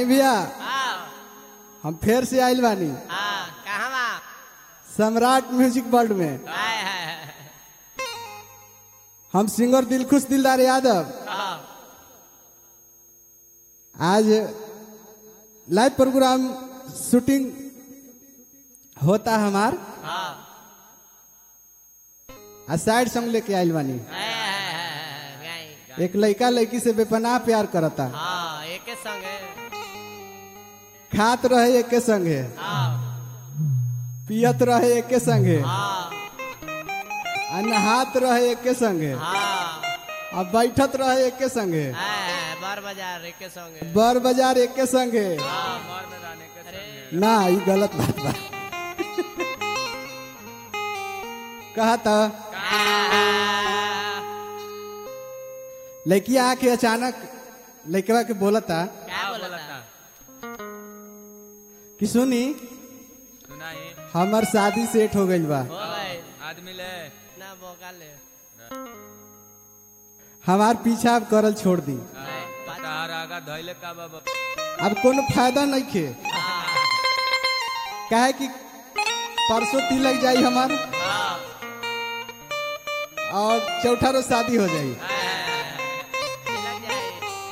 आई भैया हाँ हम फिर से आइल बानी हाँ कहाँ बा सम्राट म्यूजिक वर्ल्ड में हाय हाय हाय हम सिंगर दिलखुश दिलदार यादव हाँ आज लाइव प्रोग्राम शूटिंग होता हमार हाँ आ साइड सॉन्ग लेके आइल बानी हाय हाय हाय हाय एक लड़का लड़की से बेपनाह प्यार करता हाँ एके संग है खात रहे एके संगे हाँ पियत रहे एके संगे हाँ आ नहात रहे एके संगे हाँ आ बैठत रहे एके संगे हाय हाय बार बाजार एके संग है बर बाजार एके संगे हाँ बार में रहने के अरे ना ये गलत बात बा कहा था लड़की आके अचानक लड़कवा के बोलता क्या बोला था कि सुनी सुनाई हमार शादी सेट हो गइल बा हो गए आदमी ले ना बोका ले हमार पीछा अब करल छोड़ दी तार आगा धैले का बाबा अब कोनो फायदा नहीं खे काहे कि परसों तिलक जाई हमार हाँ और चौथा रोज शादी हो जाई लग जाए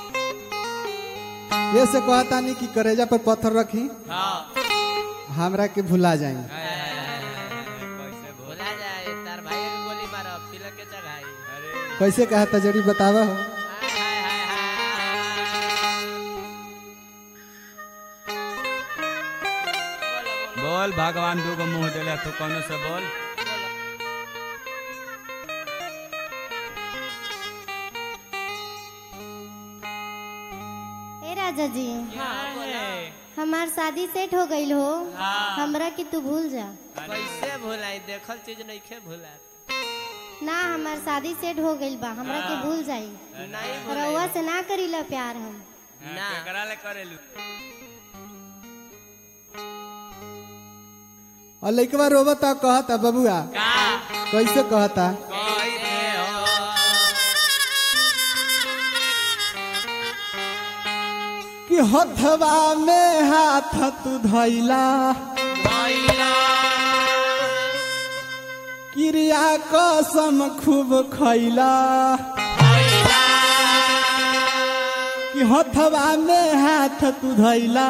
ये से कहता नहीं कि करेजा पर पत्थर रखी हाँ हमरा के भुला जाई कैसे बोल भुला जाए तार भाई के गोली मारो तिलक के चढ़ाई अरे कैसे कहता जरी बतावा हो हाय हाय हाय हाय बोलो बोलो बोल भगवान दू गो मुंह देले तू कौनो से बोल ए राजा जी हाँ बोलो हमार शादी सेट हो गईल हो हाँ। हमरा के तू भूल जा कैसे भुलाई देखल चीज नहीं खे भुला ना हमार शादी सेट हो गईल बा हमरा के भूल जाई नहीं रउआ भुलाई से ना करीला प्यार हम ना केकरा ले करेलू और लड़कवा रोबता कहता बबुआ का कैसे कहता कैसे हो कि हथवा में हाथ तू धैला भैला क्रिया कसम खूब खैला भैला कि हथवा में हाथ तू धैला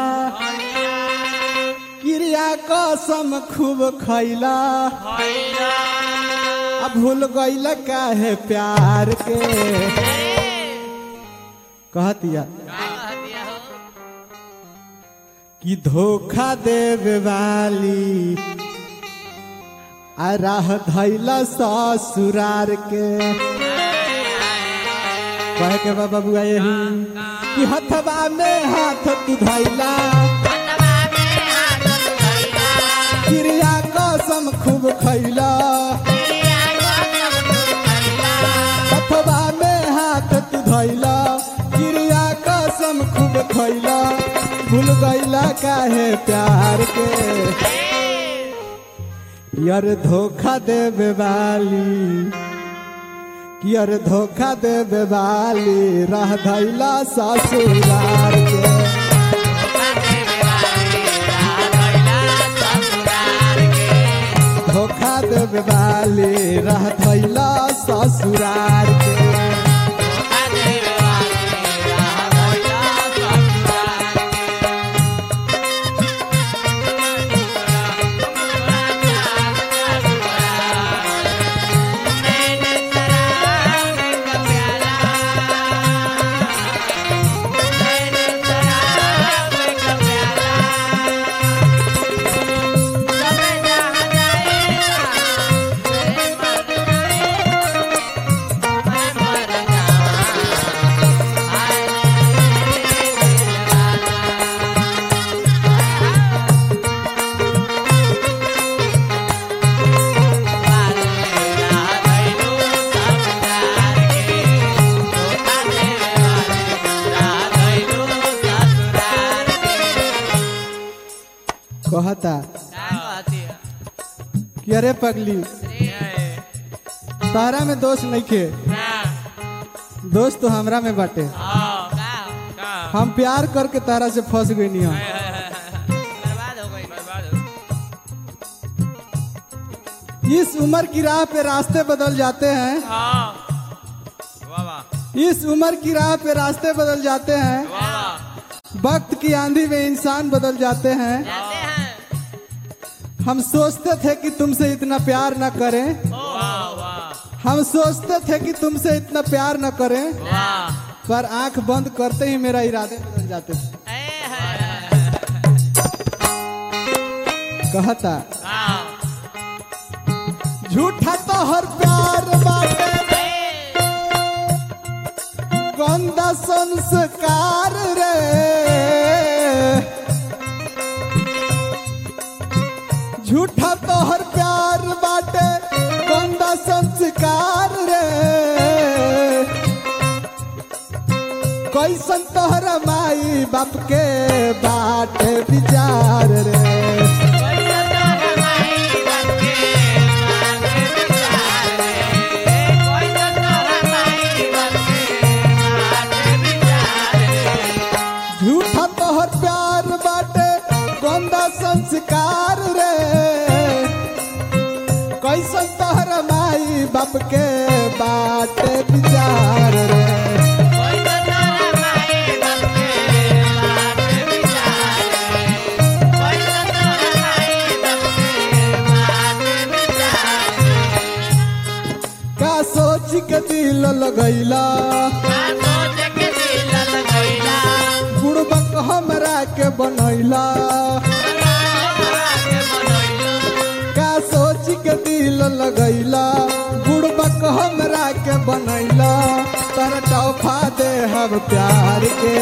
क्रिया कसम खूब खैला भैला अब भूल गईल काहे प्यार के कहतिया का कह दिया हो कि धोखा देवे वाली आ राह धैला ससुरार के कहे के बा बबुआ यही कि हथवा में हाथ तू धैला हथवा में हाथ धइला क्रिया कसम खूब खैला क्रिया कसम धइला हथवा में हाथ तू धैला क्रिया कसम खूब खैला भूल गईला काहे प्यार के यार धोखा देवे वाली कि यार धोखा देवे वाली रह धैला ससुरार के धोखा देवे वाली रह धैला ससुरार के कहता कि अरे पगली तारा में दोष नहीं खे दोस्त तो हमरा में बाटे का हम प्यार करके तारा से फंस गई नहीं हम बर्बाद हो गई बर्बाद हो इस उम्र की राह पे रास्ते बदल जाते हैं हाँ वाह वाह इस उम्र की राह पे रास्ते बदल जाते हैं वाह वाह वक्त की आंधी में इंसान बदल जाते हैं जाते हैं हम सोचते थे कि तुमसे इतना प्यार न करें वाह वाह हम सोचते थे कि तुमसे इतना प्यार न करें वाह पर आंख बंद करते ही मेरा इरादे बदल जाते थे ए है कहता हाँ झूठा तो हर प्यार बाटे गंदा संस्कार रे झूठा तो हर प्यार बाटे गंदा संस्कार रे कैसन तोहर माई बाप के बाटे विचार रे झूठा तोहर प्यार बाटे गंदा संस्कार रे कैसन तोहर माई बाप के बाटे विचार रे का सोच के दिल लगैला बुड़बक हमरा के बनैला का सोच के दिल लगैला बुड़बक हमरा के बनैला तर तोहफा दे हम प्यार के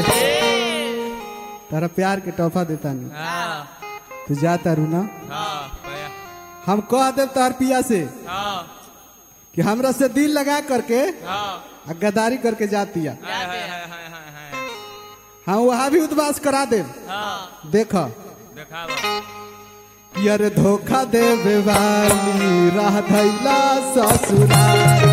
तारा प्यार के तोहफा देता नहीं हाँ तू जा तारू ना हाँ भैया हम कह दे तार पिया से हाँ कि हमरा से दिल लगा करके हाँ आ गद्दारी करके जातिया हाय हाय हाय हाय हाय हाय हाँ वहाँ भी उद्वास करा दे हाँ देख देखावा यार धोखा देवे वाली राह धैला ससुराल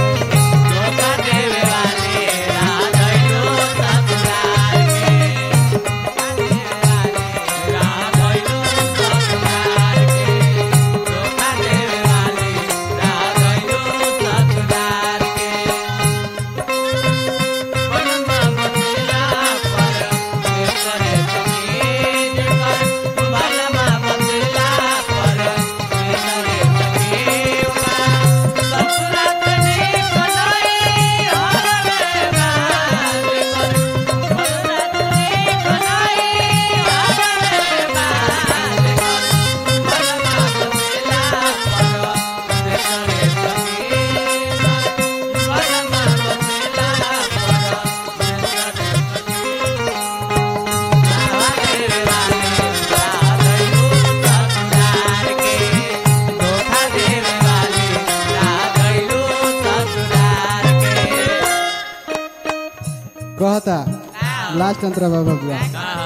कहता लास्ट अंतरा बाबा बुआ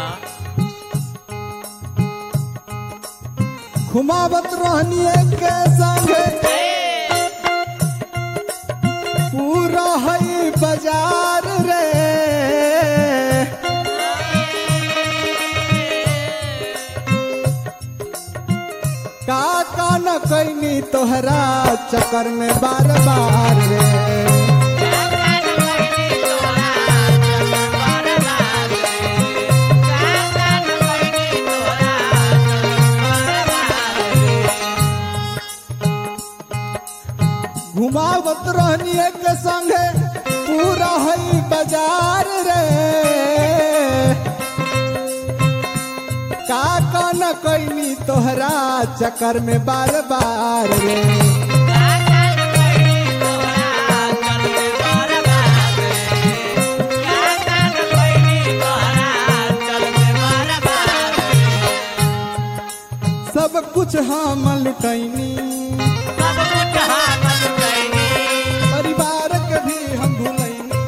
घुमावत रहनी के संगे पूरा है बाजार रे का का न कैनी तोहरा चक्कर में बार बार रे घुमावत रहनी के संगे पूरा है बाजार रे का का न कैनी तोहरा चक्कर में बार बार रे सब कुछ हम लुटैनी परिवार के भी हम भूलैनी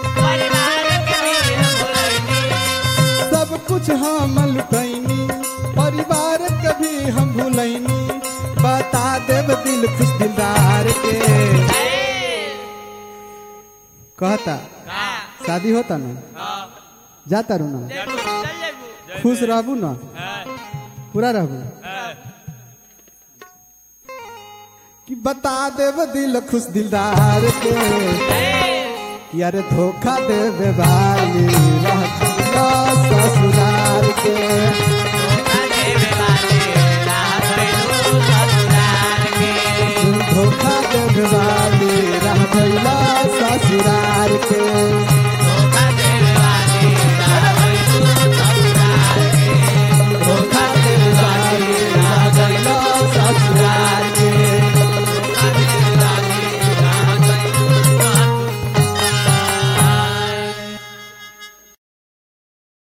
सब कुछ हम लुटैनी परिवार के भी हम भूलैनी बता देव दिल खुश दिलदार के कहता शादी होता ना जाता रू ना चल जाइबू खुश रहबू ना हाँ, पूरा रहबू हाँ, कि बता देव दिल खुश दिलदार के यार धोखा देवे वाली